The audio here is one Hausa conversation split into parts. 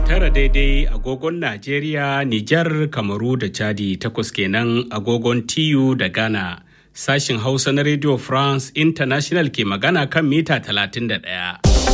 tara daidai agogon Najeriya, Nijar, Kamaru da Chadi takwas kenan agogon TU da Ghana. Sashin Hausa na Radio France International ke magana kan mita 31.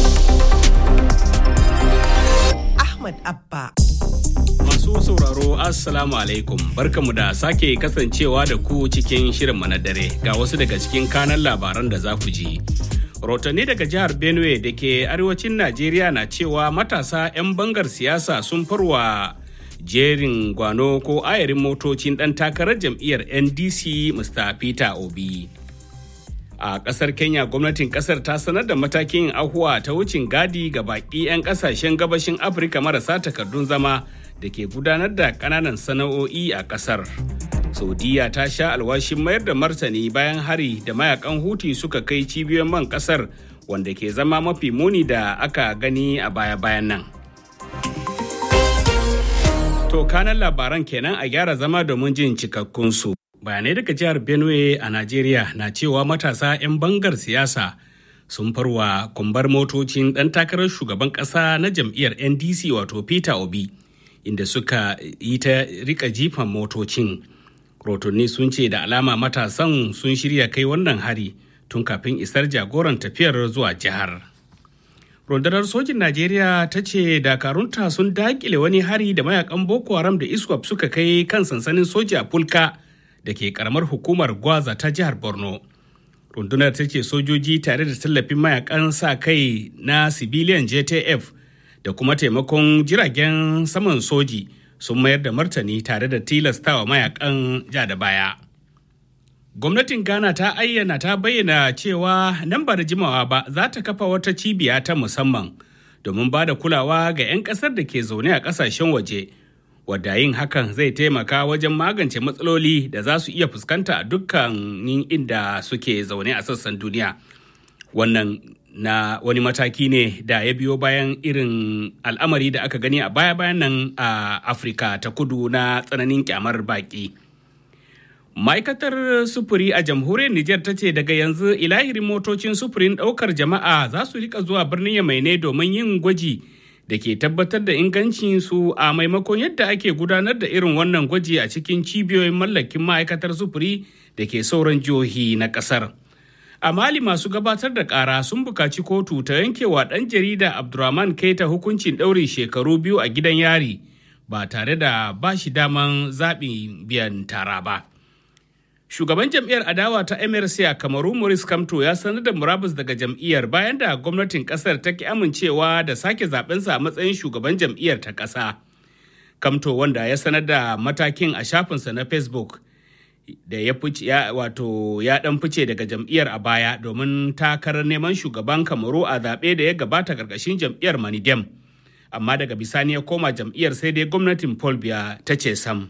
Ahmad Abba. Masu sauraro Assalamu alaikum barkamu da sake kasancewa da ku cikin shirin na dare ga wasu daga cikin kanan labaran da za ku ji. Rotanni daga jihar Benue da ke arewacin Najeriya na cewa matasa 'yan bangar siyasa sun farwa jerin gwano ko ayarin motocin ɗan takarar jam'iyyar NDC Mr. Peter Obi. A ƙasar Kenya gwamnatin ƙasar ta sanar da matakin ahuwa ta wucin gadi ga baƙi 'yan ƙasashen gabashin Afirka marasa takardun zama da ke gudanar da ƙananan sana'o'i a ƙasar. saudiya ta sha alwashin mayar da martani bayan hari da mayakan huti suka kai cibiyoyin man kasar wanda ke zama mafi muni da aka gani a baya-bayan nan to kanan labaran kenan a gyara zama domin jin cikakkunsu bayanai daga jihar benue a najeriya na cewa matasa 'yan bangar siyasa sun farwa kumbar motocin ɗan takarar shugaban ƙasa na jam'iyyar ndc wato peter obi inda suka yi ta rika jifan motocin rotonni sun ce da alama matasan sun shirya kai wannan hari tun kafin isar jagoran tafiyar zuwa jihar rundunar sojin najeriya ta ce dakarunta sun dakile wani hari da mayakan boko haram da iswap suka kai kan sansanin soja fulka da ke karamar hukumar gwaza ta jihar borno rundunar ta ce sojoji tare da tallafin mayakan sa kai na civilian jtf da kuma taimakon jiragen saman soji sun mayar da martani tare da tilastawa mayakan ja da baya. Gwamnatin Ghana ta ayyana ta bayyana cewa nan ba da jimawa ba za ta kafa wata cibiya ta musamman domin ba da kulawa ga 'yan ƙasar da ke zaune a ƙasashen waje, wadda yin hakan zai taimaka wajen magance matsaloli da za su iya fuskanta a dukkanin inda suke zaune a sassan duniya. Wannan na wani mataki ne da ya biyo bayan irin al'amari da aka gani a baya-bayan nan a afirka ta kudu na tsananin kyamar baki ma'aikatar sufuri a jamhuriyar niger ta ce daga yanzu ilahirin motocin sufurin daukar jama'a za su rika zuwa birnin yamai ne domin yin gwaji da ke tabbatar da ingancin su a maimakon yadda ake gudanar da irin wannan gwaji a cikin cibiyoyin mallakin ma'aikatar sufuri da ke sauran jihohi na kasar. a mali masu gabatar da kara sun bukaci kotu ta yankewa ɗan jarida abdurrahman keita hukuncin ɗaurin shekaru biyu a gidan yari ba tare da ba shi daman zaɓin biyan tara ba shugaban jam'iyyar adawa ta mrc a kamaru maurice kamto ya sanar da murabus daga jam'iyyar bayan da gwamnatin kasar ta ki amincewa da sake zaɓensa a matsayin shugaban jam'iyyar ta ƙasa kamto wanda ya sanar da matakin a shafinsa na facebook da ya fice ya wato ya dan fice daga jam'iyyar a baya domin takarar neman shugaban kamaru a zaɓe da ya gabata karkashin jam'iyyar manidem amma daga bisani ya koma jam'iyyar sai dai gwamnatin paul biya ta ce sam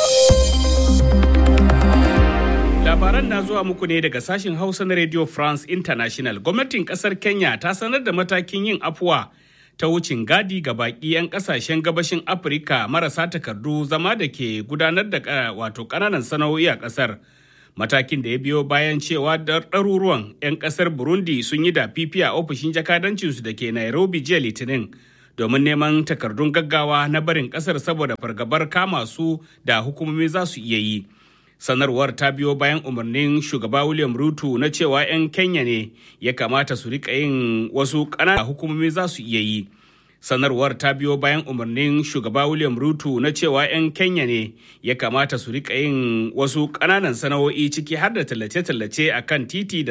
labaran na zuwa muku ne daga sashen hausa na radio france international gwamnatin kasar kenya ta sanar da matakin yin afuwa ta wucin gadi ga baki 'yan kasashen gabashin afirka marasa takardu zama da ke gudanar da wato kananan sana'o'i a kasar matakin da ya biyo bayan cewa ɗaruruwan 'yan kasar burundi sun yi da fifi a ofishin jakadancinsu da ke nairobi jiya litinin domin neman takardun gaggawa na barin kasar saboda fargabar kama su da hukumomi za su iya yi sanarwar ta biyo bayan umarnin shugaba william ruto na cewa 'yan kenya ne ya kamata su rika yin wasu ƙananan hukumomi za su iya yi sanarwar ta biyo bayan umarnin shugaba william ruto na cewa 'yan kenya ne ya kamata su rika yin wasu ƙananan sana'o'i ciki har da tallace-tallace a kan titi da